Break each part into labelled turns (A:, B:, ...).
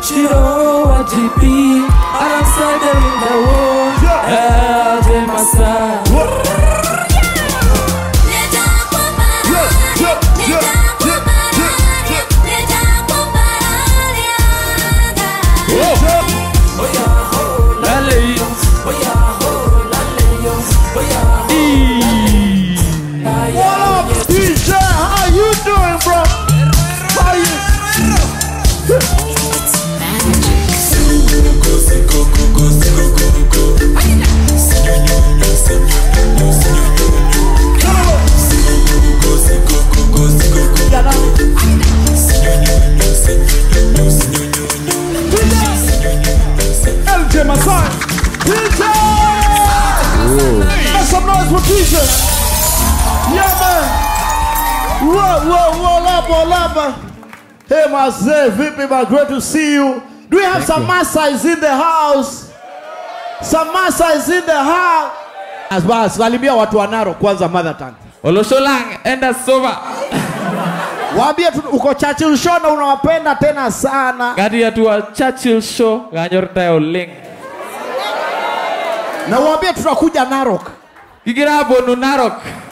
A: Chiro wa GP alongside the window wall. Yeah, the Massa. Lale yo, oya ho, lale yo, oya ho.
B: What up, DJ? How you doing, bro? How you? LJ Masai. DJ! Make some noise for DJ. Yeah, man. Whoa, whoa, whoa, lapa, lapa. Hey, Mazee, vipi, man? Great to see you. Do we have some Masais in the house? Some Masais in the house. As bas, salimia watu wa Narok kwanza mother tongue.
A: Olosholang, enda sova.
B: Waambie tu uko Churchill Show na unawapenda tena sana.
A: Gadi ya tuwa Churchill show, ganyor tayo ling.
B: Na waambie tutakuja Narok.
A: Kigira bonu narok.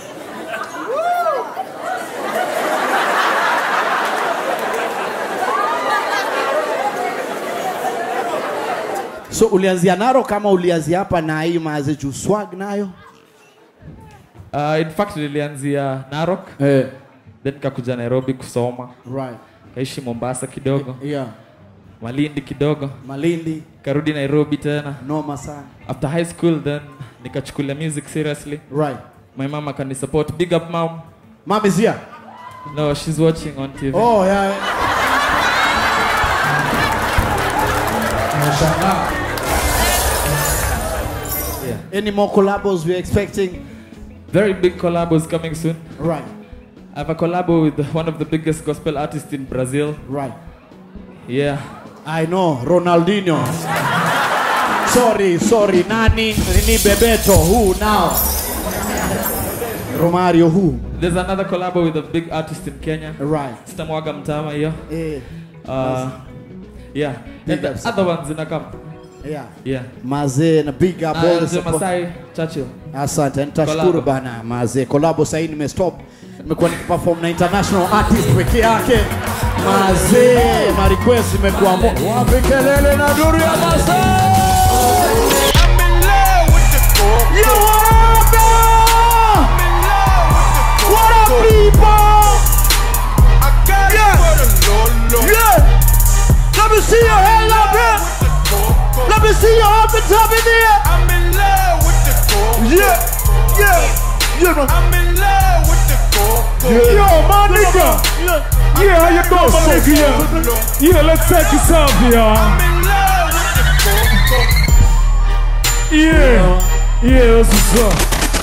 B: So ulianzia Narok kama ulianzia hapa na hii Mazee juu swag nayo?
A: Uh, in fact nilianzia Narok,
B: Eh,
A: then kakuja Nairobi kusoma.
B: right.
A: Kaishi Mombasa kidogo,
B: Yeah.
A: Malindi kidogo,
B: Malindi
A: karudi Nairobi tena.
B: noma sana.
A: After high school then nikachukulia music seriously.
B: Right.
A: My mama can support. Big up mom.
B: Mom is here.
A: No, she's watching on TV.
B: Oh, yeah.
A: Yeah.
B: Any more collabos we're expecting?
A: Very big collabos coming soon.
B: Right.
A: I have a collabo with one of the biggest gospel artists in Brazil.
B: Right.
A: Yeah.
B: I know, Ronaldinho. sorry, sorry. Nani? Nini Bebeto? Who now? Romario who?
A: There's another collabo with a big artist in Kenya.
B: Right.
A: Sitamwaga mtama hiyo.
B: Eh,
A: Uh, yeah.
B: Big
A: And the
B: ups.
A: other ones zinakam.
B: yeah.
A: Yeah.
B: Mazee na big up
A: Uh,
B: all the
A: the
B: support.
A: Masai Churchill.
B: Asante, nitashukuru
A: Collabo.
B: bana mazee. Collabo sasa hivi nimestop. Nimekuwa nikiperform na international artist peke yake. Mazee, ma request imekuwa mo. Wapi kelele na duru ya mazee? You what up, dog? What up, people? Yeah. Let me see your hand up here. Let me see your up and top in here. Yeah, yeah, yeah, man. Yeah. Yo, my nigga.
C: Yeah, how you doing, my nigga? Yeah, yeah let's take this off, y'all. Yeah, yeah, that's what's up.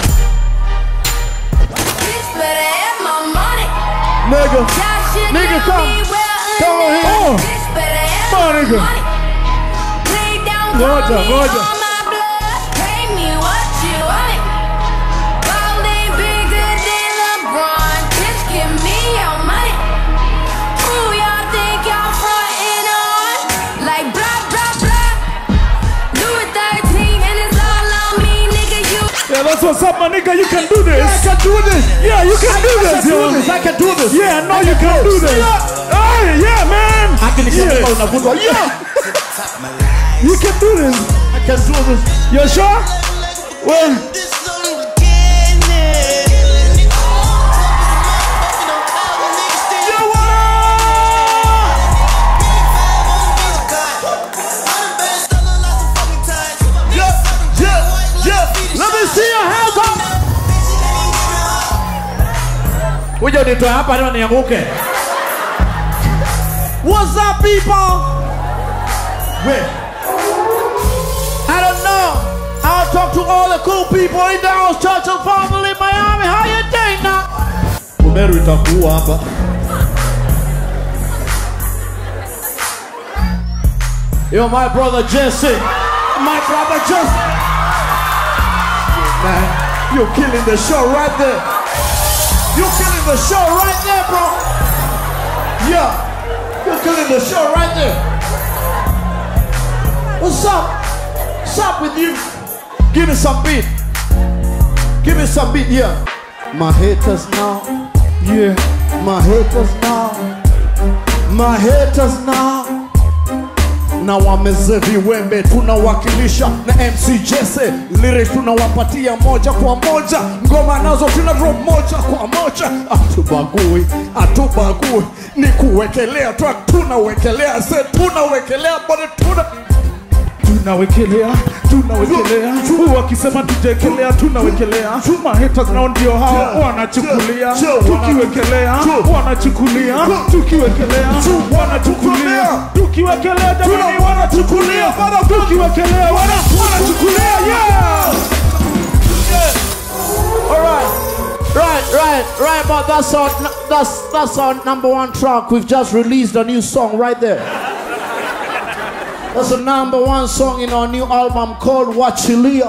B: Nigga. Nigga, come. Come on here.
C: Oh, come on, nigga. Ngoja, ngoja.
D: Like blah blah blah. Louis 13 and it's all on me, nigga. You
C: Yeah, that's what's up, my nigga. You can do this.
B: I can do this.
C: Yeah, you can do
B: I
C: this,
B: can do
C: yo.
B: this. I can do this.
C: Yeah, I know you can do this. Hey, yeah, man.
B: Akili kama
C: Yeah,
B: unavutwa. Yeah,
C: you can do this.
B: I can do this.
C: You sure? Well,
B: You what up? Yeah, yeah, yeah. Let me see your hands up. Kuja unitoe hapa leo nianguke. What's up people? Wait. I don't know. I'll talk to all the cool people in the house, Churchill family, Miami. How you doing now? Umeru itakuwa hapa. Yo, my brother Jesse. My brother Jesse. Man, you're killing the show right there. You're killing the show right there, bro. Yeah, you're killing the show right there. What's up? What's up with you? Give me some beat. Give me some beat here. My haters now.
C: Yeah.
B: My haters now. My haters now. na wameze viwembe tunawakilisha na MC Jesse lyrics tunawapatia moja kwa moja ngoma nazo tuna drop moja kwa moja atubagui atubagui ni kuwekelea track tunawekelea se tunawekelea bado tuna
C: tunawekelea tunawekelea wakisema tujekelea tunawekelea mahaters nao ndio hao wanachukulia tukiwekelea wanachukulia tukiwekelea wanachukulia tukiwekelea jamani wanachukulia tukiwekelea wana- wanachukulia yeah
B: All right, right, right, right. But that's our that's that's our number one track. We've just released a new song right there. That's the number one song in our new album called Wachilia.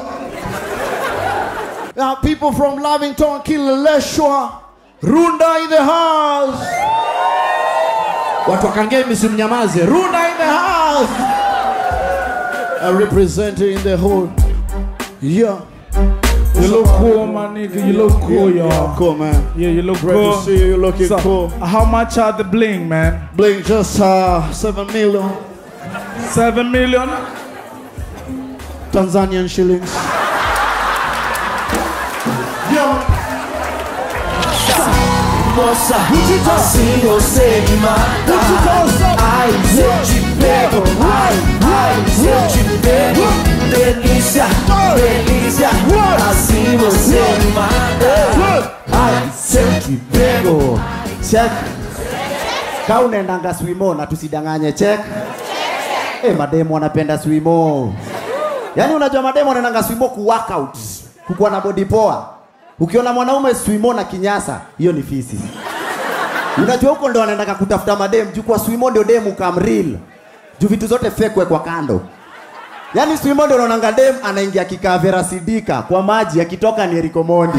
B: Now, people from Lavington, Kileleshwa, Runda in the house. Watu wa Kangemi simnyamaze. Runda in the house. I represent it in the whole. Yeah.
C: you look cool my nigga you look cool
B: Yeah,
C: y'all
B: cool, man.
C: yeah you look
B: Great to
C: cool
B: see you. You're looking
C: So,
B: cool.
C: how much are the bling man
B: Blink just uh, 7 million
C: seven million
B: Tanzanian shillings. Yeah.
E: Nossa, assim você me mata Ai, se eu te pego Ai, ai, se eu te pego Delícia, delícia Assim você me mata Ai, se eu te pego
F: check ka unaendanga swimo na tusidanganye check Eh, mademu wanapenda swimo yaani unajua mademu wanaendanga swimo ku workout kukuwa na body poa ukiona mwanaume swimo na kinyasa hiyo ni fisi unajua huko ndo wanaendaka kutafuta mademu juu kwa swimo ndio demu kamril juu vitu zote fekwe kwa kando yaani swimo ndio unaonanga dem anaingia kikavera sidika kwa maji akitoka ni Eriko Mondi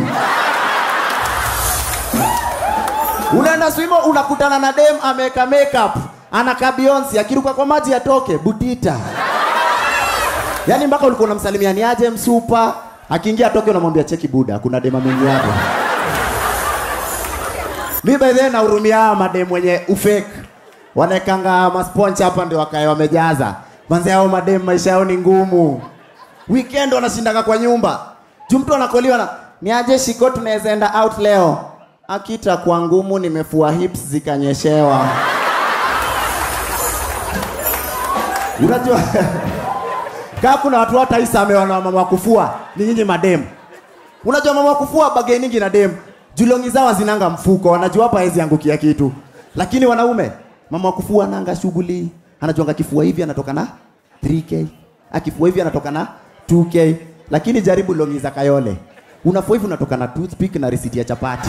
F: unaenda swimo unakutana na dem ameweka makeup anakaa Beyonce akiruka kwa maji atoke butita yaani mpaka ulikuwa unamsalimia ni aje msupa akiingia atoke unamwambia cheki buda kuna dem ameingia hapo mi by the way nahurumia hawa madem wenye ufake wanaekanga masponch hapa ndio wakae wamejaza manze hao madem maisha yao ni ngumu weekend wanashindaka kwa nyumba juu mtu anakoliwa na ni aje shiko tunaweza enda out leo akita kwa ngumu nimefua hips zikanyeshewa unajua kaa kuna watu hata isamewa na mama wa kufua ni nyinyi madem unajua mama wa kufua bagainingi na dem julongi zao zinanga mfuko wanajua hapa hawezi angukia kitu lakini wanaume mama wa kufua ananga shughuli anajuanga kifua hivi anatoka na 3k akifua hivi anatoka na 2k lakini jaribu longi za kayole unafua hivi unatoka na toothpick na risiti ya chapati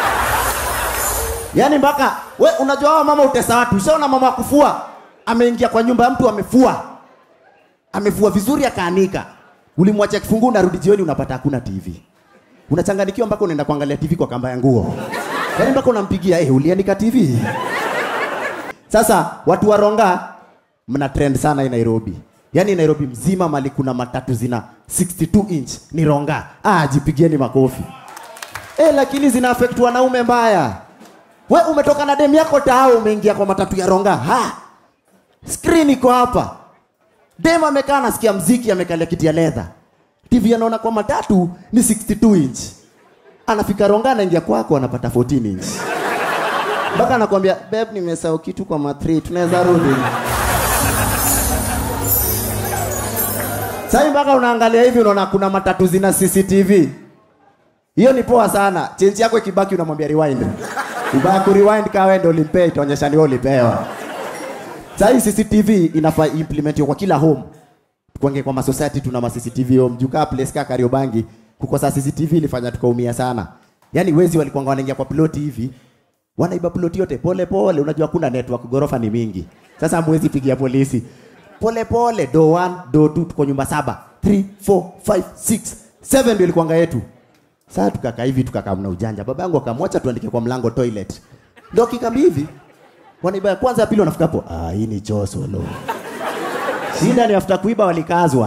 F: yaani mpaka we unajua hawa mama utesa watu ushaona mama wa kufua ameingia kwa nyumba ya mtu amefua amefua vizuri akaanika ulimwacha kifunguu unarudi jioni unapata hakuna tv unachanganikiwa mpaka unaenda kuangalia tv kwa kamba ya nguo yaani mpaka unampigia eh, ulianika tv sasa watu wa ronga mna trend sana hii nairobi yaani nairobi mzima mali kuna matatu zina 62 inch ni ronga ah, jipigieni makofi eh, lakini zina affect wanaume mbaya we umetoka na dem yako tao umeingia kwa matatu ya ronga ha screen iko hapa dem amekaa anasikia mziki amekalia kiti ya leather tv anaona kwa matatu ni 62 inch anafika ronga anaingia kwako anapata 14 inch mpaka anakwambia beb nimesahau kitu kwa matri tunaweza rudi sahii mpaka unaangalia hivi unaona kuna matatu zina cctv hiyo ni poa sana chenji yako ikibaki unamwambia rewind ubaya kurewind kawe ndo ulimpea itaonyesha ni wewe ulipewa sahii cctv inafaa implementiwa kwa kila home kwange kwa masociety tuna ma CCTV home juu kaa place kaa Kariobangi kukosa CCTV ilifanya tukaumia sana yaani wezi walikuwa wanaingia kwa ploti hivi wanaiba ploti yote pole pole unajua kuna network gorofa ni mingi sasa hamwezi pigia polisi pole pole do 1 do 2 tuko nyumba saba 3 4 5 6 7 ndio ilikuwanga yetu sasa tukakaa hivi tukakaa mna ujanja baba yangu akamwacha tuandike kwa mlango toilet ndio kikambi hivi wanaiba ya kwanza ya pili wanafika hapo ah hii ni choo solo shida ni after kuiba walikazwa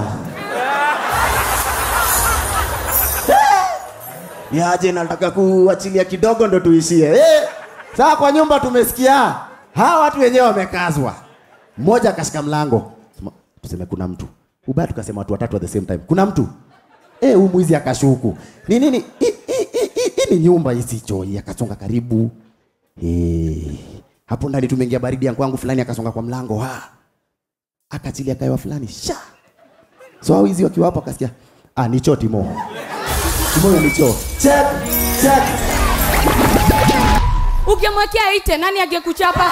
F: niaje nataka kuachilia kidogo ndo tuishie eh, saa kwa nyumba tumesikia hawa watu wenyewe wamekazwa mmoja akashika mlango Sema, tuseme kuna mtu ubaya tukasema watu watatu at the same time kuna mtu eh huyu mwizi akashuku ni nini hii hii- hii- hii- hii ni nyumba isicho hii akasonga karibu eh hapo ndani tumeingia baridi ya kwangu fulani akasonga kwa mlango ha akachilia kaiwa fulani sha so hao hizi wakiwa hapo akasikia ah ni choo timo timo ni choo check check
G: ukimwekea ite nani angekuchapa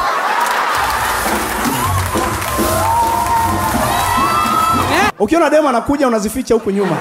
B: ukiona demo anakuja unazificha huku nyuma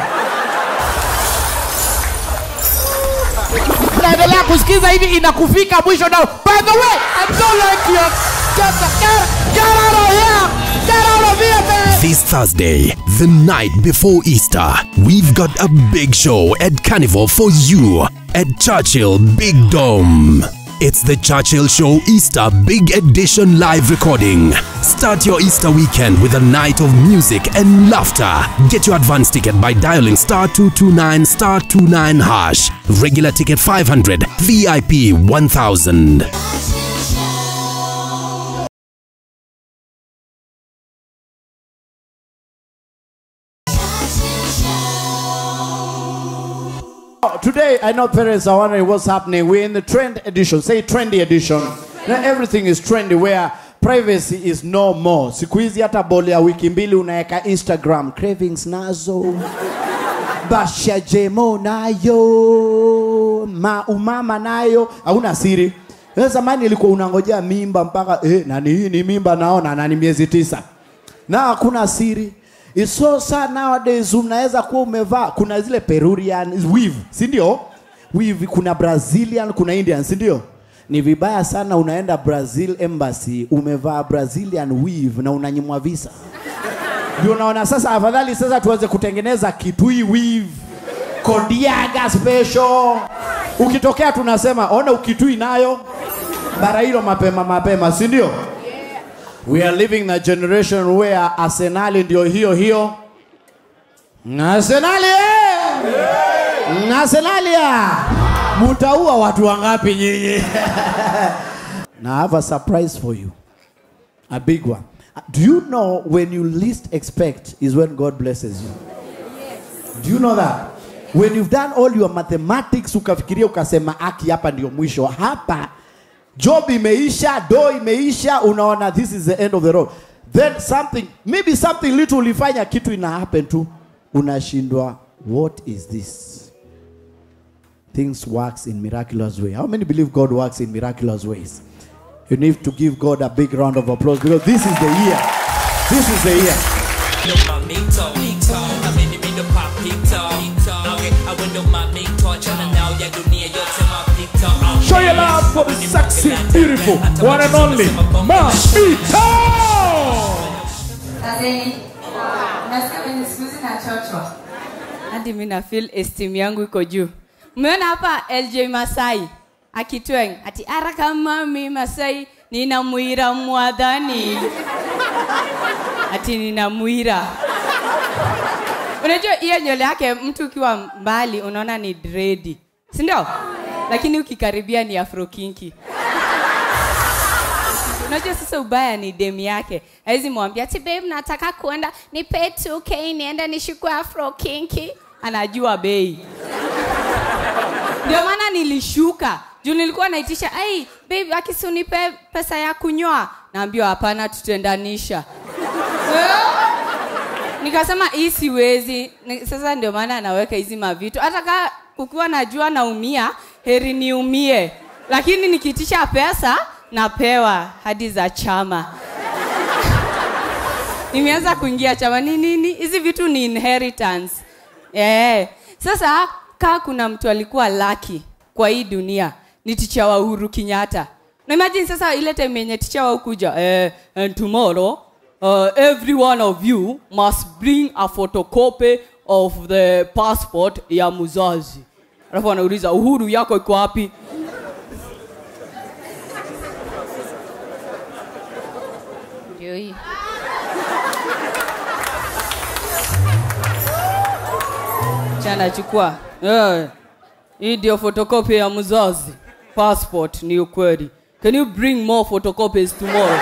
H: unaendelea kusikiza hivi inakufika mwisho nao by the way I don't like your just get, get out of here get out of here man
I: This Thursday, the night before Easter, we've got a big show at Carnival for you at Churchill Big Dome. It's the Churchill Show Easter Big Edition live recording. Start your Easter weekend with a night of music and laughter. Get your advance ticket by dialing star 229 star 29 hash. Regular ticket 500, VIP 1000.
B: Today, I know parents are wondering what's happening. We're in the trend edition. Say trendy edition. Now, everything is trendy where privacy is no more. Siku hizi hata boli ya wiki mbili unaweka Instagram. Cravings nazo. Basha jemo nayo. Ma umama nayo. Hauna siri. Wewe zamani ilikuwa unangojea mimba mpaka eh, nani hii ni mimba naona na ni miezi tisa na hakuna siri It's so sad nowadays unaweza kuwa umevaa kuna zile Peruvian weave si ndio weave kuna Brazilian kuna Indian si ndio ni vibaya sana unaenda Brazil embassy umevaa Brazilian weave na unanyimwa visa ndio unaona sasa afadhali sasa tuanze kutengeneza kitui weave kodiaga special ukitokea tunasema ona ukitui nayo bara hilo mapema mapema si ndio We are living in a generation where Arsenali ndio hiyo hiyo. Arsenali eh! Arsenali ah! Mutaua watu wangapi nyinyi? Now I have a surprise for you. A big one. Do you know when you least expect is when God blesses you? Do you know that? When you've done all your mathematics ukafikiria ukasema aki hapa ndio mwisho. Hapa job imeisha, do imeisha, unaona this is the end of the road. Then something, maybe something little ulifanya kitu ina happen tu, unashindwa what is this? Things works in miraculous way. How many believe God works in miraculous ways? You need to give God a big round of applause because this is the year. This is the year.
C: Show your love for the sexy, beautiful, one and only Mamito!
G: Aseni. Nasikia venye siku hizi nachochwa. Hadi mi na feel esteem yangu iko juu. Umeona hapa LJ Masai akitweng ati ara kama mi Masai ninamwira mwadhani. Ati ninamwira. Unajua hiyo nywele yake mtu ukiwa mbali unaona ni dredi. Si ndio? Lakini ukikaribia ni afro kinki. Unajua sasa ubaya ni demi yake. Haizi mwambia ati babe nataka kuenda nipe 2k niende nishukue afro kinki. Anajua bei. Ndio maana nilishuka. Juu nilikuwa naitisha, "Ai, babe, akisi unipe pesa ya kunyoa." Naambiwa hapana tutendanisha. Nikasema hii siwezi. Ni- Sasa ndio maana anaweka hizi mavitu. Hata kama ukiwa najua naumia, heri niumie. Lakini nikitisha pesa napewa hadi za chama. Nimeanza kuingia chama ni nini? Hizi vitu ni inheritance. Eh. Sasa kaa kuna mtu alikuwa lucky kwa hii dunia ni ticha wa Uhuru Kenyatta. Na imagine sasa ile time yenye ticha wa ukuja eh, and tomorrow uh, every one of you must bring a photocopy of the passport ya mzazi. Alafu anauliza Uhuru yako iko wapi? Ndio hii. Chana chukua. Eh. Hii ndio photocopy ya mzazi. Passport ni ukweli. Can you bring more photocopies tomorrow?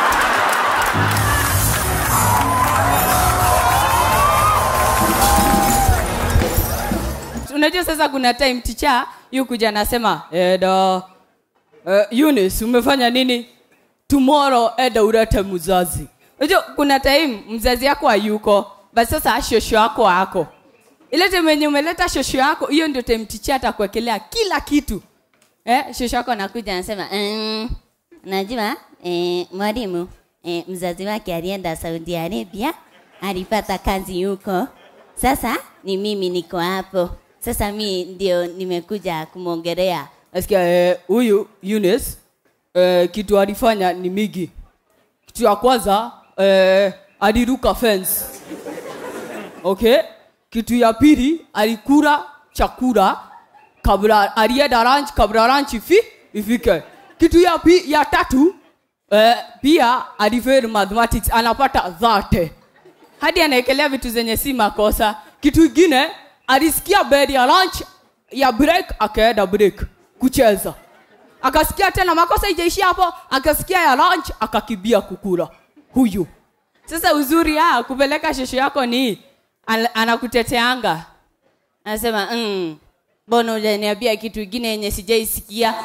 G: Unajua sasa kuna time teacher yu kuja anasema Eda uh, Eunice umefanya nini? Tomorrow eda ulete mzazi. Unajua kuna time mzazi yako hayuko, basi sasa shosho yako ako. Ile time yenye umeleta shosho yako, hiyo ndio time teacher atakuwekelea kila kitu. Eh, shosho yako anakuja anasema,
J: Mm, najua eh, mwalimu eh, mzazi wake alienda Saudi Arabia, alipata kazi huko. Sasa ni mimi niko hapo. Sasa mi ndio nimekuja kumwongelea.
G: nasikia eh, huyu Eunice eh, kitu alifanya ni migi. Kitu ya kwanza eh, aliruka fence. Okay? Kitu ya pili alikula chakula kabla alienda lunch kabla lunch ifi, ifike. Kitu ya, pi, ya tatu eh, pia alifail mathematics anapata dhate hadi anaekelea vitu zenye si makosa. Kitu ingine alisikia bed ya lunch ya break akaenda break kucheza, akasikia tena makosa ijaishia hapo, akasikia ya lunch akakibia kukula. Huyu sasa uzuri ya kupeleka shosho yako ni an- anakuteteanga
J: Anasema mm, mbona hujaniambia kitu kingine yenye sijaisikia?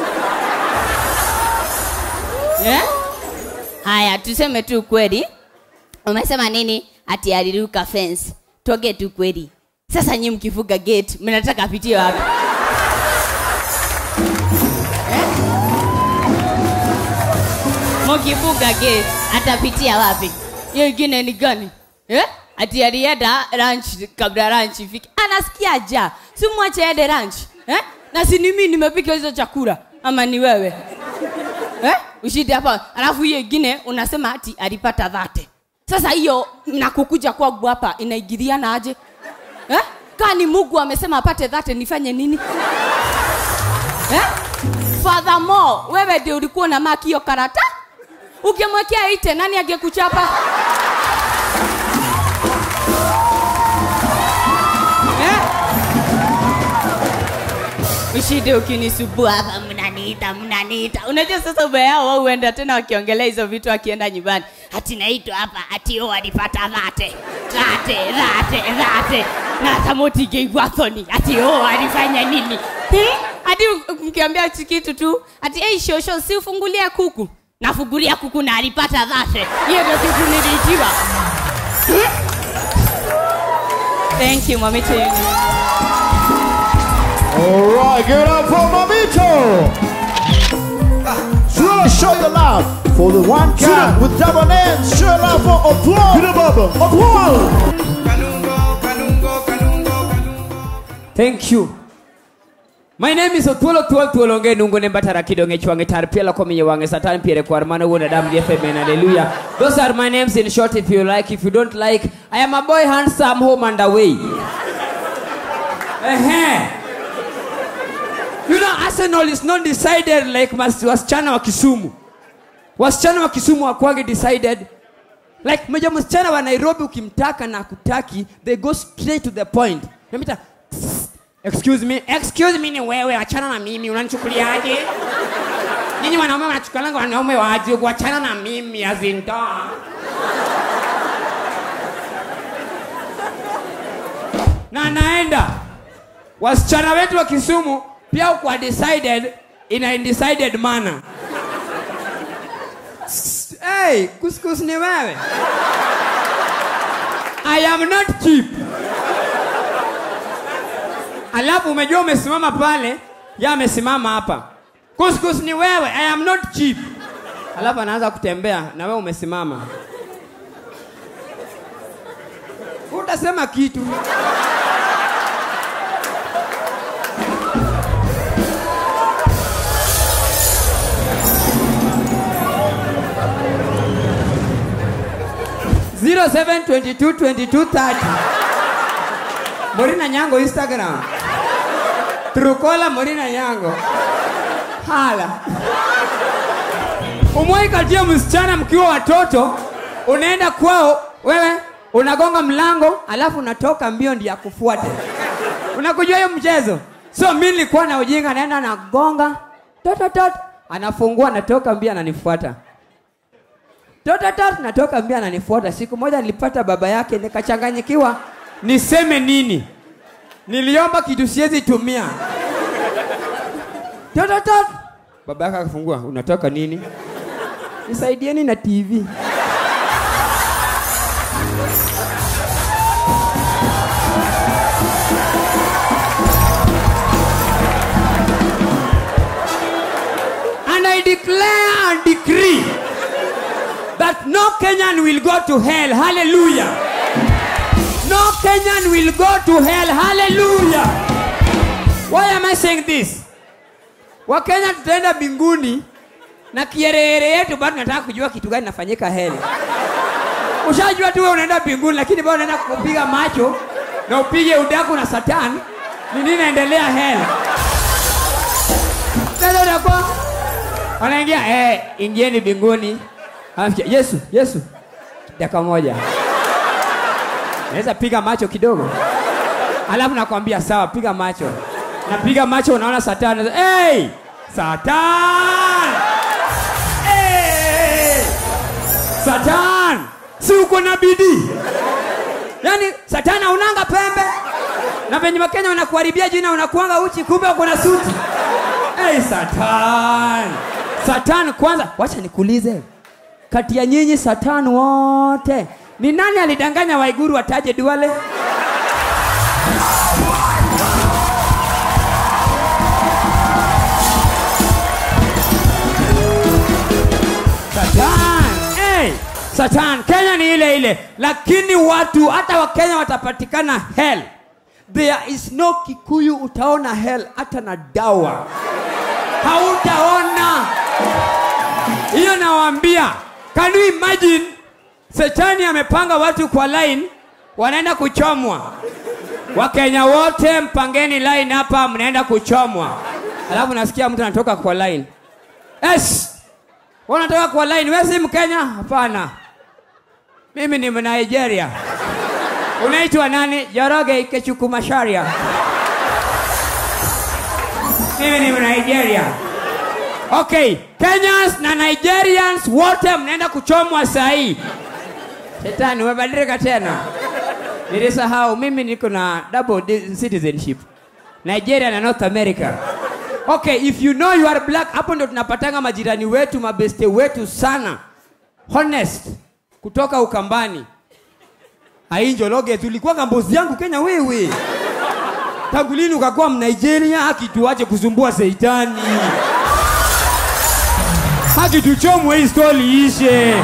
G: eh?
J: Haya, tuseme tu kweli. Umesema nini? Ati aliruka fence. Tuongee tu kweli. Sasa nyi mkifuga gate, mnataka apitie wapi? Mkifuga gate, atapitia wapi?
G: hiyo ingine ni gani eh? ati alienda lunch kabla lunch ifike anasikia ja si mwache aende lunch eh? na si ni mimi nimepika hizo chakula ama ni wewe eh? ushidi hapa alafu hiyo ingine unasema ati alipata dhate sasa hiyo na kukuja kwangu hapa inaingiliana aje eh? kaa ni mungu amesema apate dhate nifanye nini eh? furthermore wewe ndio ulikuwa na maki hiyo karata ukimwekea ite nani angekuchapa eh? ushinde ukinisubua hapa mnaniita mnaniita unajua sasa ubeao wao huenda tena wakiongelea hizo vitu akienda nyumbani
J: Ati naitwa hapa, ati o alipata dhate. Dhate, dhate, dhate.
G: na tamotigeigwa thoni ati oh, alifanya nini hmm? hadi mkiambia hichi kitu tu ati hey, shosho si ufungulia kuku nafungulia kuku na alipata dhate hiyo ndio kitu niliitiwa Hmm? thank you mamito Eunice.
B: All right, give it up for Mamito. Show, show your love for the one guy with double names. Show your love for Oplong. Get baba. Oplong.
K: Thank you. My name is Otuolo Tuol Tuolonge Nungo Nembatara Kidonge Chwange Tarpiela Komi Wange Satan Pierre Kwarmana Wona Dam Amen Hallelujah. Those are my names in short if you like. If you don't like, I am a boy handsome home and away. Ehe. You know Arsenal is not decided like mas- wasichana wa Kisumu. Wasichana wa Kisumu hawakuwagi decided like meja msichana wa Nairobi ukimtaka na kutaki they go straight to the point. Namita excuse me, excuse me ni wewe, achana na mimi, unanichukuliaje? Nyinyi wanaume wanachukulianga wanaume waje, kuachana na mimi azinta. Na naenda wasichana wetu wa Kisumu pia kwa decided in a undecided manner. Hey, kuskus ni wewe. I am not cheap. Alafu umejua umesimama pale, ya amesimama hapa. Kuskus ni wewe, I am not cheap. Alafu anaanza kutembea na wewe umesimama. Utasema kitu. Zero seven twenty two twenty two thirty. Morina Nyango Instagram. Trukola Morina Nyango. Hala. Umwai katia msichana mkiwa watoto, unaenda kwao, wewe unagonga mlango, alafu unatoka mbio ndio akufuate. unakujua hiyo mchezo so mi nilikuwa na ujinga naenda nagonga tototot anafungua natoka mbia ananifuata tototot natoka mbia ananifuata siku moja nilipata baba yake nikachanganyikiwa niseme nini niliomba kitu siwezi tumia tototot baba yake akafungua unatoka nini nisaidieni na tv and I declare and decree that no Kenyan will go to hell. Hallelujah. No Kenyan will go to hell. Hallelujah. Why am I saying this? Wakenya tutaenda mbinguni na kierehere yetu bado nataka kujua kitu gani nafanyika heli. Ushajua tu wewe unaenda mbinguni lakini bado unaenda kupiga macho na upige udaku na satani. Ni nini inaendelea heli? Sasa unakuwa wanaingia eh, ingieni mbinguni. Anafikia, Yesu, Yesu, dakika moja, naweza piga macho kidogo, alafu nakwambia sawa, piga macho. Napiga macho, unaona satani. Hey, satan! Hey! Satan, si uko na bidii? Yaani satani haunanga pembe, na venye Wakenya wanakuharibia jina, unakuanga uchi, kumbe uko na suti. Hey, satan! Satan kwanza, wacha nikuulize, kati ya nyinyi satan wote ni nani alidanganya Waiguru wataje Duale? Satan, hey, Satan, Kenya ni ile ile, lakini watu hata Wakenya watapatikana hell. There is no Kikuyu utaona hell hata na dawa hautaona hiyo nawaambia can you imagine setani amepanga watu kwa line wanaenda kuchomwa wakenya wote mpangeni line hapa mnaenda kuchomwa alafu nasikia mtu anatoka kwa line yes wanatoka kwa line wewe si mkenya hapana mimi ni mnigeria unaitwa nani joroge ikechukumasharia mimi ni Nigeria. Okay, Kenyans na Nigerians wote mnaenda kuchomwa saa hii. Shetani, umebadilika tena. Nilisahau mimi niko na double di- citizenship. Nigeria na North America. Okay, if you know you are black, hapo ndo tunapatanga majirani wetu, mabeste wetu sana. Honest kutoka Ukambani. Ainjologe tulikuwa kambozi yangu Kenya wewe. Tangu lini ukakuwa Mnigeria? Haki tuache kusumbua seitani. Haki tuchomwe hii stori ishe.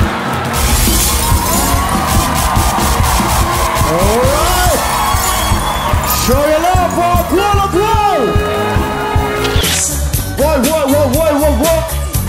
B: Show your love for Kuala Grow. Boy, boy, boy, boy, boy, boy.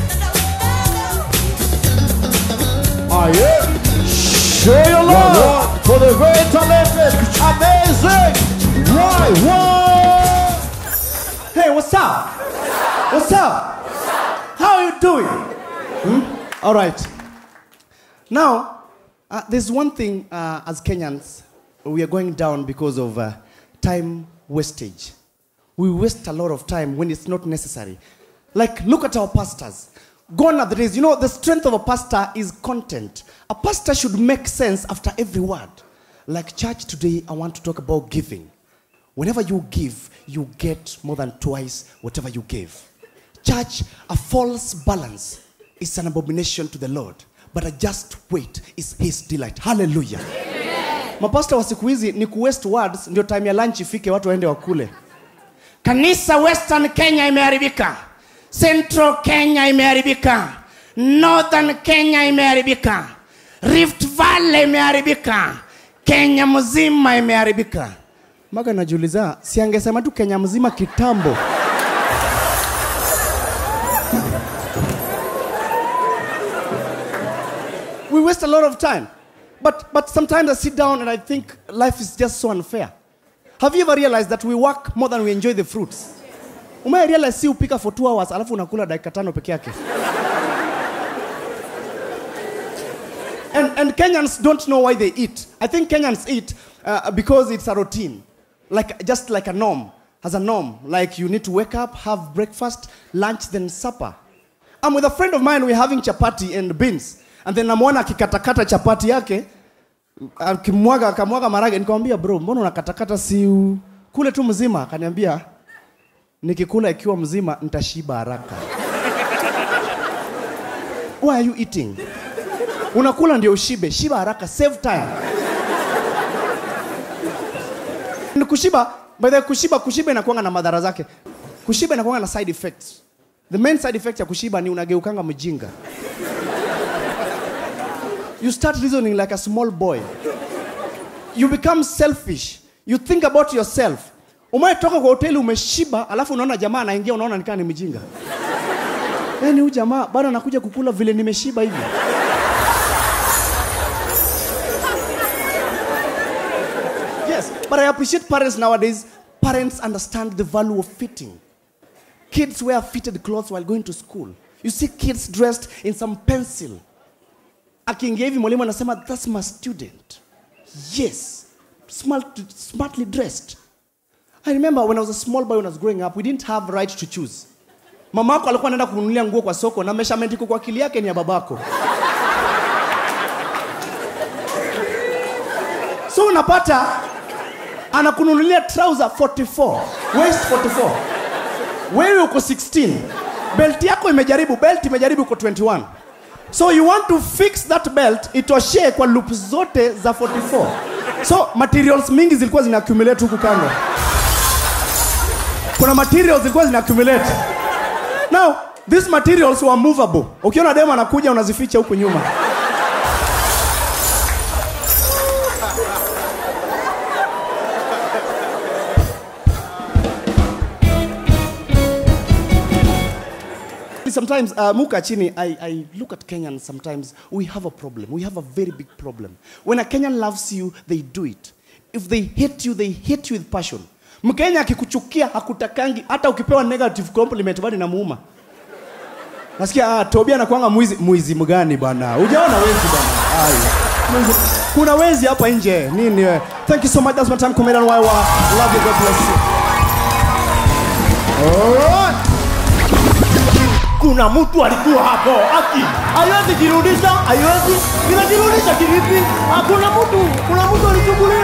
B: Ah, yeah. Show your love for the very talented, amazing. Why, why?
F: Hey, what's up? What's up? How are you doing? Hmm? All right. Now, uh, there's one thing uh, as Kenyans, we are going down because of uh, time wastage. We waste a lot of time when it's not necessary. Like, look at our pastors. Gone are the days. You know, the strength of a pastor is content. A pastor should make sense after every word. Like church today, I want to talk about giving. Whenever you give, you get more than twice whatever you gave. Church, a false balance is an abomination to the Lord, but a just weight is his delight. Hallelujah. Mapasta wa siku hizi ni kuwaste words ndio time ya lunch ifike watu waende wakule. Kanisa Western Kenya imeharibika. Central Kenya imeharibika. Northern Kenya imeharibika. Rift Valley imeharibika. Kenya mzima imeharibika. Mpaka najiuliza, si angesema tu Kenya mzima kitambo. we waste a lot of time. But, but sometimes I sit down and I think life is just so unfair. Have you ever realized that we work more than we enjoy the fruits? Umewahi realize si upika for two hours alafu unakula dakika tano peke yake? And, and Kenyans don't know why they eat. I think Kenyans eat uh, because it's a routine. like just like a norm, as a norm. Like you need to wake up, have breakfast, lunch, then supper. I'm with a friend of mine, we're having chapati and beans. And then namwona akikatakata chapati yake, akimwaga akamwaga marage, nikamwambia bro, mbona unakatakata si u- kule tu mzima? Akaniambia nikikula ikiwa mzima nitashiba haraka. Why are you eating? Unakula ndio ushibe, shiba haraka, save time. Ni kushiba, by the way, kushiba kushiba inakuanga na madhara zake. Kushiba inakuanga na side effects. The main side effect ya kushiba ni unageukanga mjinga. You start reasoning like a small boy. You become selfish. You think about yourself. Umetoka kwa hoteli umeshiba, alafu unaona jamaa anaingia, unaona nikaa ni mjinga. Yaani huyu jamaa bado anakuja kukula vile nimeshiba hivi. Yes, but I appreciate parents nowadays. Parents understand the value of fitting. Kids wear fitted clothes while going to school. You see kids dressed in some pencil. Akiingia hivi mwalimu anasema that's my student. Yes, smart, smartly dressed. I remember when I was a small boy when I was growing up, we didn't have right to choose. Mama yako alikuwa anaenda kununulia nguo kwa soko na measurement iko kwa akili yake ni ya babako. So unapata anakununulia trouser 44, waist 44. Wewe uko 16. Belt yako imejaribu, belt imejaribu uko 21. So you want to fix that belt itoshee kwa loop zote za 44. So materials mingi zilikuwa zina accumulate huku kando. Kuna materials zilikuwa zina accumulate. Now, these materials were movable. Ukiona demo anakuja unazificha huku nyuma. Sometimes, uh, Muka Chini, I, I look at Kenyans sometimes, we have a problem. We have a very big problem. When a Kenyan loves you, they do it. If they hate you, they hate you with passion. Mkenya akikuchukia hakutakangi, hata ukipewa negative compliment bado inamuuma. Nasikia ah, Tobia anakuanga mwizi. Mwizi mgani bwana? Hujaona wezi bwana? Ai. Mwizi. Kuna wezi hapa nje. Nini wewe? Thank you so much. That's my time comedian Waiwa. Love you. God bless you. Alright.
B: kuna mtu alikuwa hapo aki haiwezi jirudisha haiwezi inajirudisha kivipi hakuna mtu kuna mtu alichungulia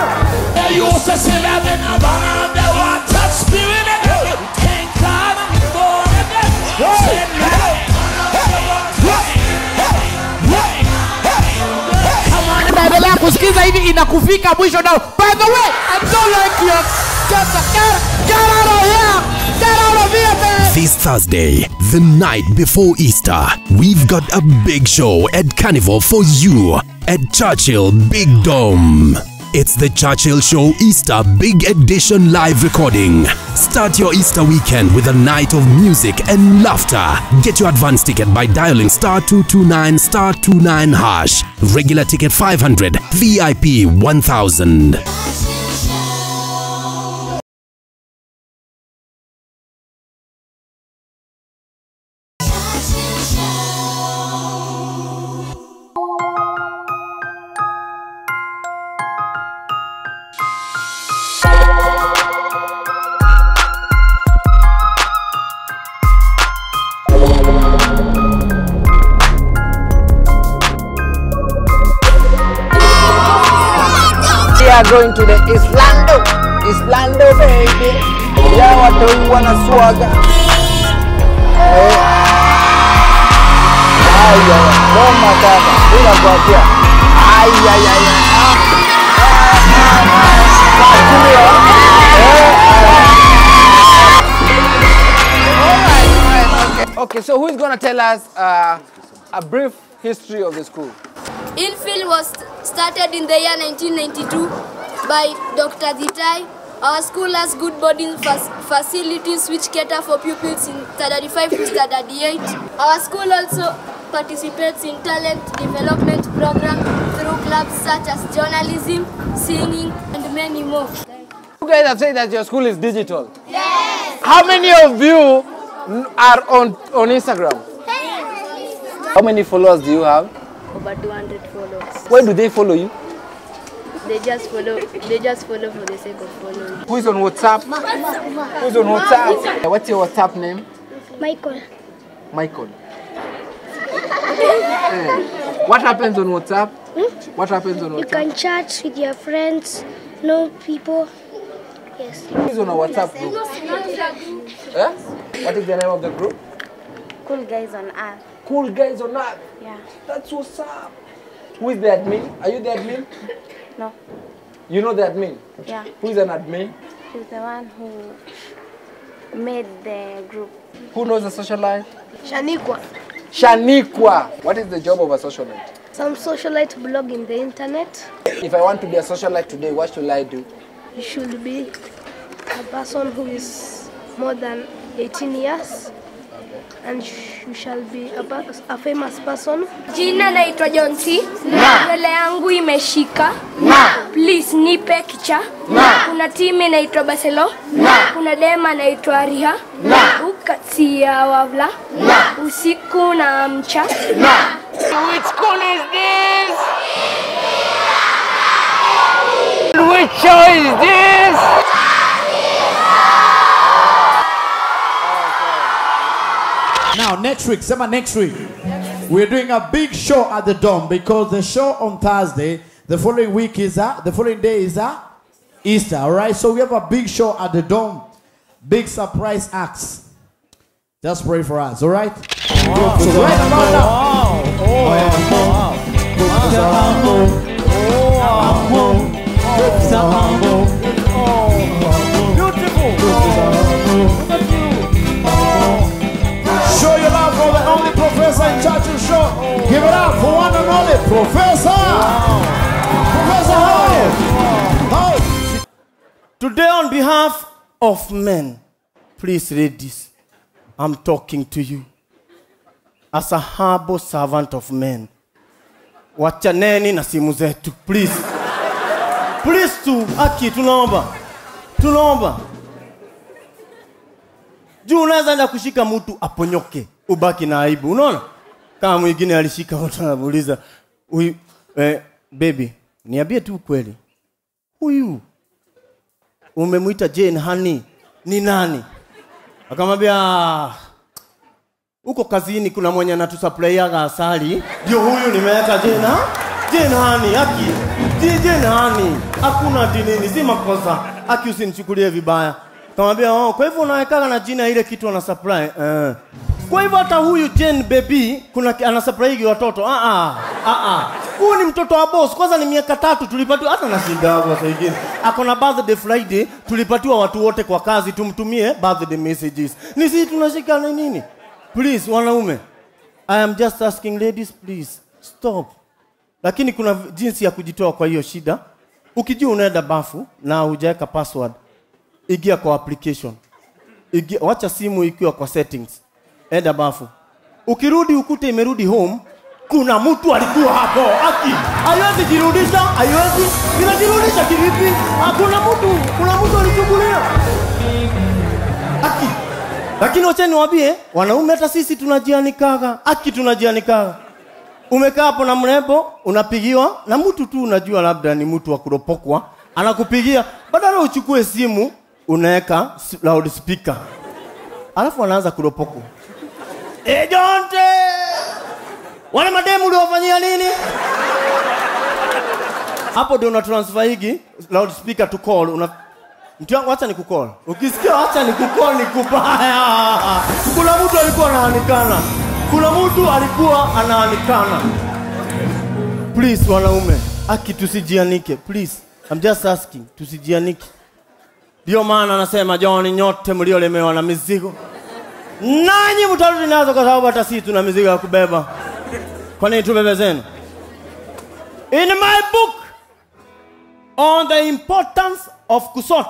H: naendelea kusikiza hivi inakufika mwisho nao by the way i don't like your just get, get out of here get out of here man
I: This Thursday, the night before Easter, we've got a big show at Carnival for you at Churchill Big Dome. It's the Churchill Show Easter Big Edition live recording. Start your Easter weekend with a night of music and laughter. Get your advance ticket by dialing star 229 star 29 hash. Regular ticket 500, VIP 1000.
L: We are going to the Islando. Islando baby. Ya watoi wanaswaga. Eh. Ai ai ai. Noma kaka. Bila kuambia. Ai ai ai ai. Ah. Ah, ah, ah. Sakulia. Eh. Okay, so who is going to tell us uh, a brief history of the school?
M: Infield was started in the year 1992 by Dr. Zitai. Our school has good boarding fac- facilities which cater for pupils in standard 5 to standard 8. Our school also participates in talent development program through clubs such as journalism, singing, and many more.
L: You guys have said that your school is digital. Yes. How many of you are on, on Instagram? How many followers do you have?
M: Over 200 followers.
L: Where do they follow you?
M: They just follow. They just follow for the sake of following.
N: Who's on WhatsApp? Who's on WhatsApp? What's your WhatsApp name?
M: Michael.
N: Michael. Eh, What happens on WhatsApp? What happens on
M: You
N: WhatsApp?
M: can chat with your friends, know people. Yes.
N: Who's on a WhatsApp group? Eh? What is the name of the group?
M: Cool guys on earth.
N: Cool guys on earth.
M: Yeah.
N: That's what's up. Who is the admin? Are you the admin?
M: No.
N: You know the admin?
M: Yeah.
N: Who is an admin?
M: He's the one who made the group.
N: Who knows a socialite?
M: Shanikwa.
N: Shanikwa. What is the job of a socialite?
M: Some socialite blog in the internet.
N: If I want to be a socialite today, what should I do?
M: You should be a person who is more than 18 years. And sh- you shall be a, pa- a famous person. Jina naitwa Jonsi. Nywele yangu imeshika. Please nipe kicha. Kuna timu inaitwa Barcelona. Kuna dema naitwa Riha. Ukati ya wavla. Usiku na mcha.
H: Which school is this? Which show is this?
B: Now, next week, summer next week, we're doing a big show at the Dome because the show on Thursday, the following week is uh, the following day is uh, Easter, all right? So we have a big show at the Dome, big surprise acts. Just pray for us, all right? So right about now. Show your love for the only professor in Churchill Show. Give it up for one and only Professor. Professor, how are you? How?
O: Today, on behalf of men, please read this. I'm talking to you as a humble servant of men. Wachaneni na simu zetu, please. Please tu, aki, tunaomba, tunaomba. Juu unaweza enda kushika mtu aponyoke, ubaki na aibu. Unaona, kama mwingine alishika mtu anamuuliza huyu, eh, baby, niambie tu kweli, huyu umemwita Jane Honey ni nani? Akamwambia "Ah, huko kazini kuna mwenye anatusuplaiaga asali, ndio huyu nimeweka Jane ha? Jane Honey, aki Ji- Jane Honey, hakuna ati nini, si makosa, aki usinichukulie vibaya. Akamwambia oh, kwa hivyo unawekaga na jina ile kitu ana supply eh. Kwa hivyo hata huyu Jane baby kuna ki- ana supply watoto. Ah ah. Ah ah. Huyu ni mtoto wa boss. Kwanza ni miaka tatu tulipatiwa hata na shida hapo sasa hivi. Ako na birthday Friday tulipatiwa watu wote kwa kazi tumtumie birthday messages. Ni sisi tunashika na nini? Please wanaume. I am just asking ladies please stop. Lakini kuna v- jinsi ya kujitoa kwa hiyo shida. Ukijua unaenda bafu na hujaweka password, ingia kwa application. Ingia, wacha simu ikiwa kwa settings. Enda bafu. Ukirudi ukute imerudi home, kuna mtu alikuwa hapo. Aki, haiwezi jirudisha, haiwezi. Inajirudisha kivipi? Hakuna mtu, kuna mtu alichungulia. Aki. Lakini wacha niwaambie, wanaume hata sisi tunajianikaga. Aki tunajianikaga. Umekaa hapo na mrembo, unapigiwa na mtu tu unajua labda ni mtu wa kuropokwa, anakupigia, badala uchukue simu unaweka s- loudspeaker. Alafu anaanza kuropokwa. Eh, Jonte! Wale mademu uliwafanyia nini? Hapo ndio una transfer higi loudspeaker to call una Mtu wangu acha nikukol. Ukisikia acha nikukol ni kubaya. Kuna mtu alikuwa anaanikana. Kuna mtu alikuwa anaanikana. Please wanaume, aki tusijianike. Please. I'm just asking, tusijianike. Ndio maana anasema John, nyote mliolemewa na mizigo nanyi mtarudi nazo, kwa sababu hata sisi tuna mizigo ya kubeba. Kwa nini tubebe zenu? In my book on the importance of kusota.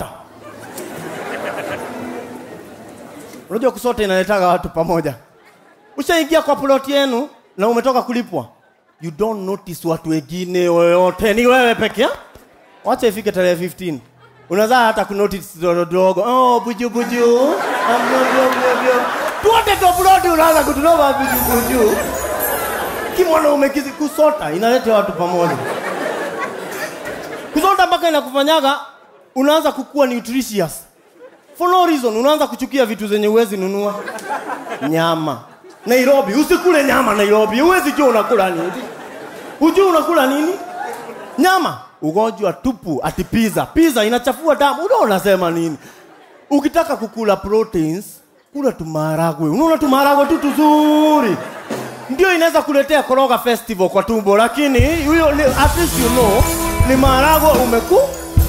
O: Unajua kusota inaletaga watu pamoja. Ushaingia kwa plot yenu na umetoka kulipwa, you don't notice watu wengine yoyote, ni wewe peke yako. Wacha ifike tarehe 15 unazaa hata kunotice dogo dogo, oh buju buju, Ah, blo, blo, blo, blo. tuote kwa plot unaanza kutunova buju buju. Kimwanaume kizi kusota inaleta watu pamoja. Kusota soda mpaka inakufanyaga unaanza kukua nutritious for no reason unaanza kuchukia vitu zenye uwezi nunua nyama nairobi usikule nyama nairobi uwezi jua unakula nini hujua unakula nini nyama ugonjwa tupu ati pizza pizza inachafua damu unaona unasema nini ukitaka kukula proteins kula tumaragwe unaona tumaragwe tu tuzuri ndio inaweza kuletea koroga festival kwa tumbo lakini huyo ni- at least you know ni maharagwe umeku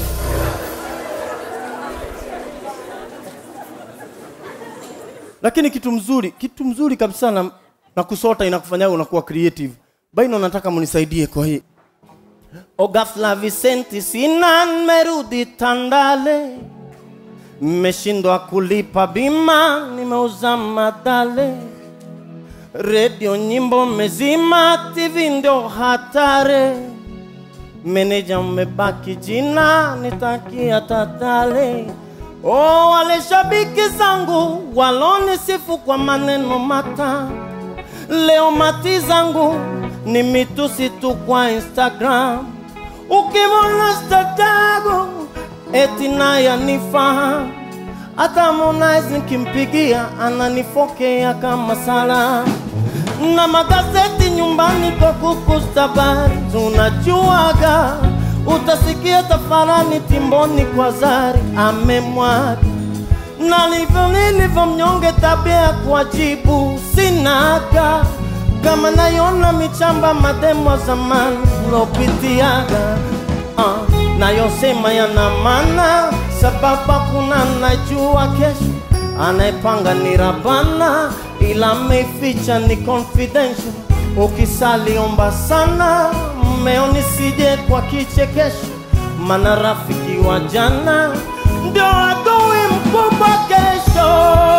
O: lakini kitu mzuri kitu mzuri kabisa na, na kusota inakufanya unakuwa creative baino nataka mnisaidie kwa hii o ghafla Vicenti sina nimerudi Tandale mmeshindwa kulipa bima nimeuza madale redio nyimbo mezima tv ndio hatare meneja mmebaki jina nitakia tatale oh, wale shabiki zangu walonisifu kwa maneno mata leo mati zangu ni mitusi tu kwa instagram ukimwona statago eti naye anifahamu hata Harmonize nikimpigia ananifokea kama sala na magazeti nyumbani kwa kukustabari tunajuaga utasikia tafarani timboni kwa zari amemwaga na livyo nilivyo mnyonge tabia ya kuwajibu sinaga kama nayona michamba mademo zamani lopitiaga uh, nayosema yana maana sababu kuna najua kesho anayepanga ni rabana ila meificha ni confidential ukisaliomba sana mmeo nisije kwa kichekesho mana rafiki wa jana ndio adui mkubwa kesho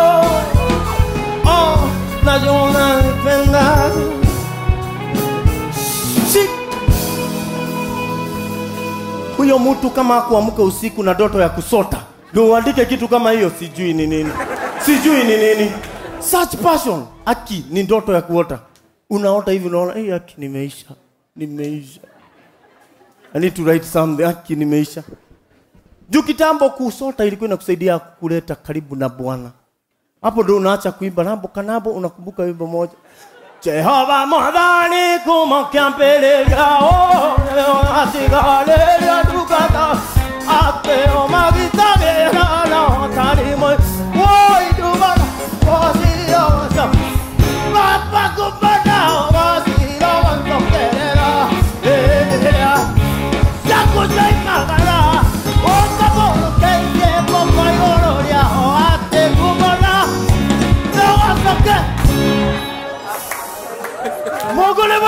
O: oh, najua unanipenda Shik huyo mtu kama akuamka usiku na ndoto ya kusota ndio uandike kitu kama hiyo sijui ni nini sijui ni nini such passion aki ni ndoto ya kuota unaota hivi unaona hey, aki nimeisha nimeisha I need to write something aki nimeisha juu kitambo kusota ilikuwa inakusaidia kuleta karibu na bwana hapo ndo unaacha kuimba nabo kanabo unakumbuka wimbo moja Jehova mwadhani kumokya mbele yao atigalelia tukata apeo magitabera na talimo woi dubana wasiosa Papa kupata wasiro wantokelera Elea Yakuzaimagara Okabo kenge Poko yororia Oate kumona Nawasoke Mogule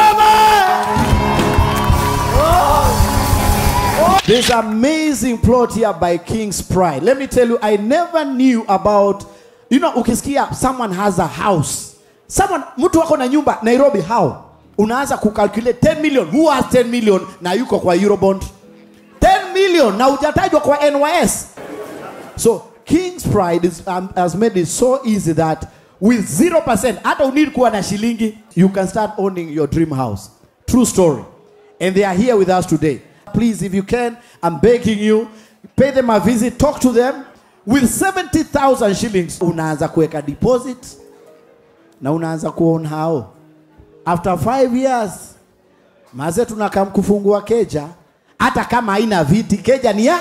B: There's amazing plot here by King's Pride. Let me tell you, I never knew about, you know, ukisikia someone has a house. Someone, mtu wako na nyumba Nairobi, how? Unaanza kucalculate 10 million. Who has 10 million na yuko kwa Eurobond? 10 million na hujatajwa kwa NYS. So King's Pride is, um, has made it so easy that with 0%, hata unid kuwa na shilingi, you can start owning your dream house. True story. And they are here with us today. Please, if you can, I'm begging you, pay them a visit, talk to them. With 70,000 shillings, unaanza kuweka deposit na unaanza kuown how. After five years, maze tunakam kufungua keja, hata kama haina viti, keja ni ya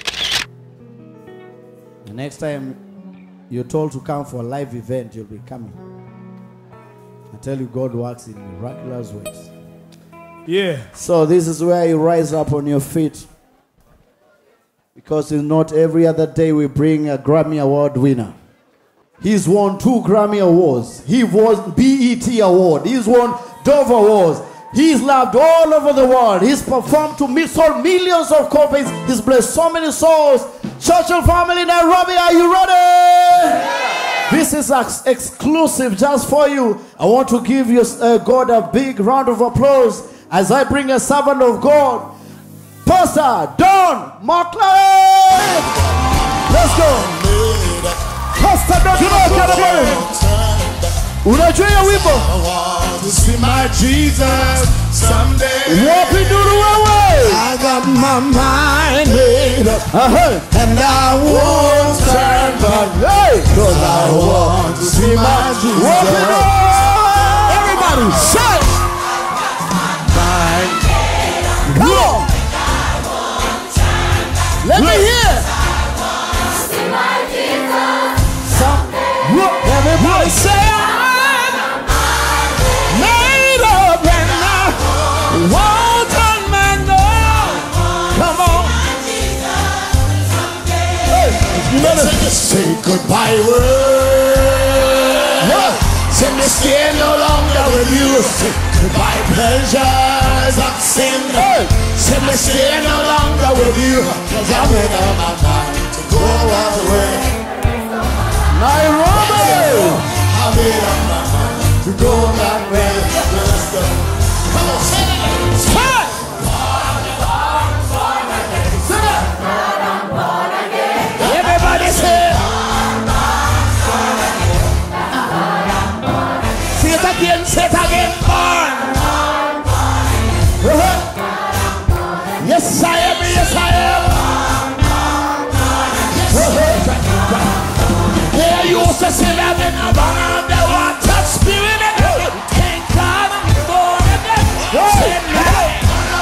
B: The next time you're told to come for a live event, you'll be coming. I tell you, God works in miraculous ways.
C: Yeah.
B: So this is where you rise up on your feet. Because it's not every other day we bring a Grammy Award winner. He's won two Grammy Awards. He won BET Award. He's won Dove Awards. He's loved all over the world. He's performed to mi- sold millions of copies. He's blessed so many souls. Churchill family Nairobi, are you ready? This is ex- exclusive just for you. I want to give you uh, God a big round of applause as I bring a servant of God, Pastor Don McLean. Let's go. Pastor Don McLean. Unajua hiyo wimbo?
P: to see my Jesus
B: Someday. Walking through the way. I got my mind made up. Uh-huh. And I won't turn back. Hey. Cause I want to see my Jesus. Walking on. Everybody, say. Mind. Come on. Let me hear. Some, look, everybody say I'm made up and I won't turn back now. Come on. Hey, you better say goodbye word. Yeah. Say me stay no longer with you. Say goodbye pleasures of sin. Hey. Say me stay no longer with you. Cause I'm in my mind to go away. Nairobi! I made up my mind to go that way. Let's go. Come on, sing it. Sing it. Everybody say Say it again, say it again, born. Uh-huh. Yes, I am, yes, I am. Uh-huh. Yeah, you used to say that in the bottom of the water spirit. Thank God I'm born again. Say that.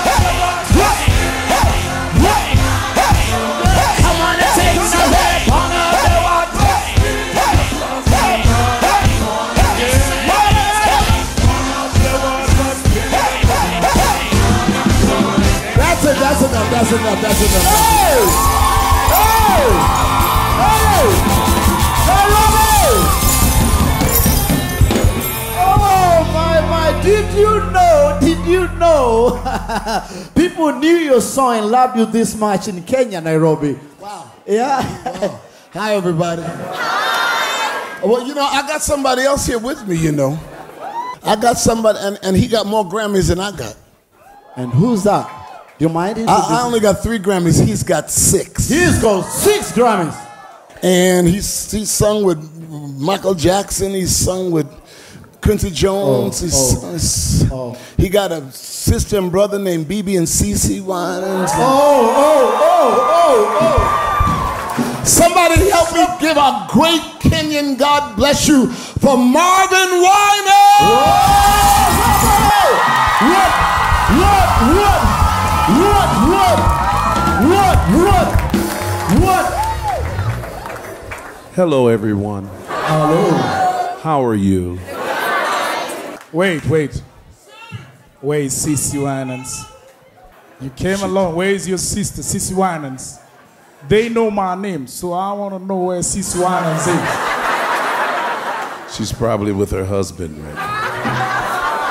B: Come on and take some head. Born of the water. That's it, that's enough, that's enough, that's enough. Hey! Hey! Hey! Oh my my! Did you know? Did you know? People knew your song and loved you this much in Kenya, Nairobi.
P: Wow.
B: Yeah.
P: Hi, everybody. Hi. Well, you know, I got somebody else here with me, you know. I got somebody, and, and he got more Grammys than I got.
B: And who's that? Do you mind?
P: I, I only got three Grammys. He's got six.
B: He's got six Grammys.
P: And he's, he's sung with Michael Jackson. He's sung with Quincy Jones.
B: Oh,
P: he's,
B: oh,
P: he's- He got a sister and brother named BB and CC Winans.
B: Oh, oh, oh, oh, oh.
P: Somebody help me give a great Kenyan God bless you for Marvin Winans.
B: What? What? What? What? What? What? What?
Q: Hello, everyone.
B: Hello.
Q: How are you?
C: Wait, wait. Where is Sissy Winans? You came along. Where is your sister, Sissy Winans? They know my name, so I want to know where Sissy Winans is.
Q: She's probably with her husband right now.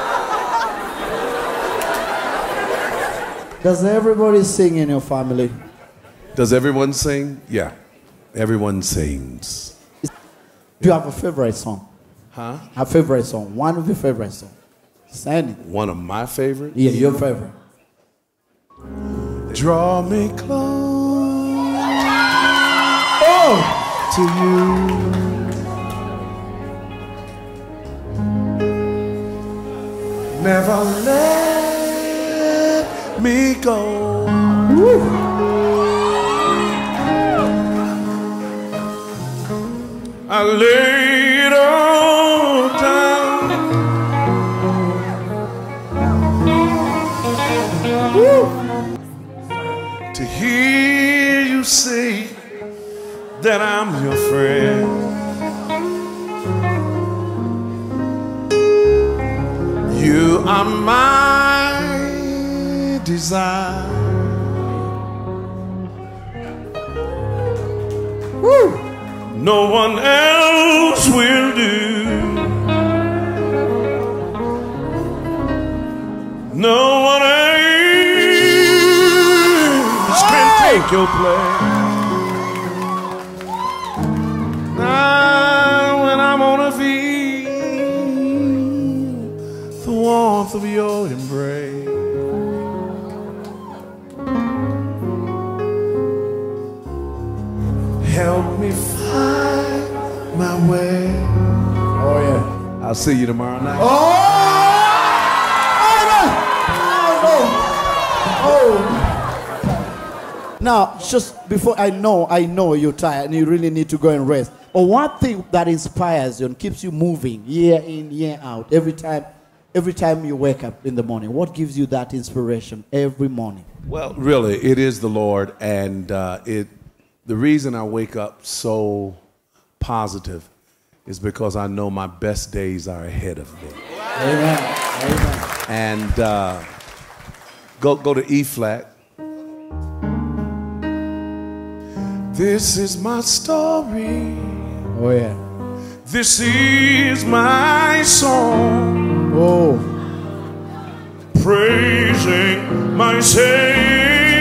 B: Does everybody sing in your family?
Q: Does everyone sing? Yeah, everyone sings.
B: Do you have a favorite song?
Q: Huh?
B: A favorite song. One of your favorite songs. Send it.
Q: One of my favorites?
B: Yeah, your favorite.
Q: Draw me close
B: Oh!
Q: to you. Never let me go. I laid all down. To hear you say that I'm your friend. You are my desire. No one else will do. No one else can take your place. Now, when I'm on a feel the warmth of your embrace. Help me find my way.
B: Oh, yeah.
Q: I'll see you tomorrow night.
B: Oh! Now, just before I know, I know you're tired and you really need to go and rest. Or one thing that inspires you and keeps you moving year in, year out, every time, every time you wake up in the morning. What gives you that inspiration every morning?
R: Well, really, it is the Lord, and uh, it. The reason I wake up so positive is because I know my best days are ahead of me.
B: Amen.
R: And uh, go go to E flat. This is my story.
B: Oh yeah.
R: This is my song.
B: Oh.
R: Praising my Savior.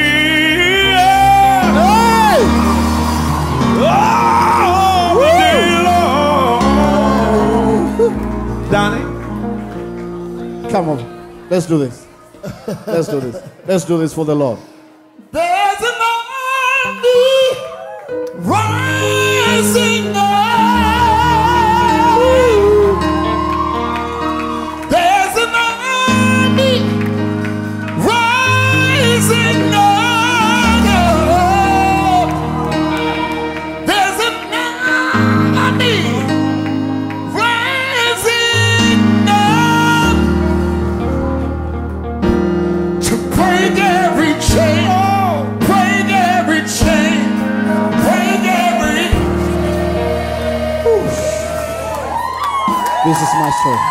R: All the day long. Donnie?
B: Come on. Let's do this. Let's do this. Let's do this for the Lord.
E: There's an army rising up. There's an army rising up. There's an army rising up to break every chain, break every chain, break every.
B: This is my story.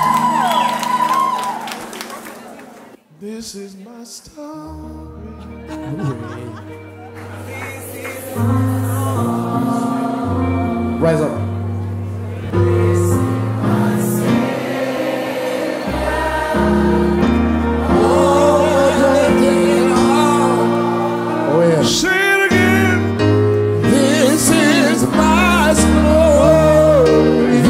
R: This is my story.
B: Rise up. Oh yeah.
R: Say it again.
E: This is my story.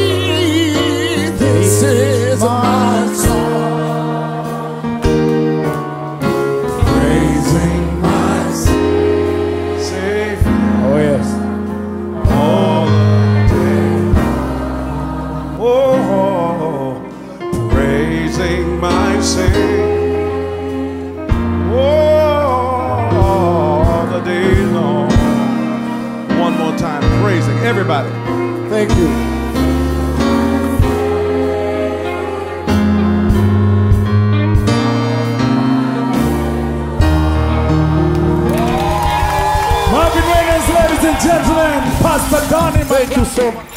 E: This is my song. Praising my
R: Savior.
B: Oh yes.
R: all the day. Oh, praising my Savior. Oh, all the day long. One more time, praising everybody.
B: Thank you.
C: Marvin Reynolds, ladies and gentlemen, Pastor Donnie.
B: Thank you so much.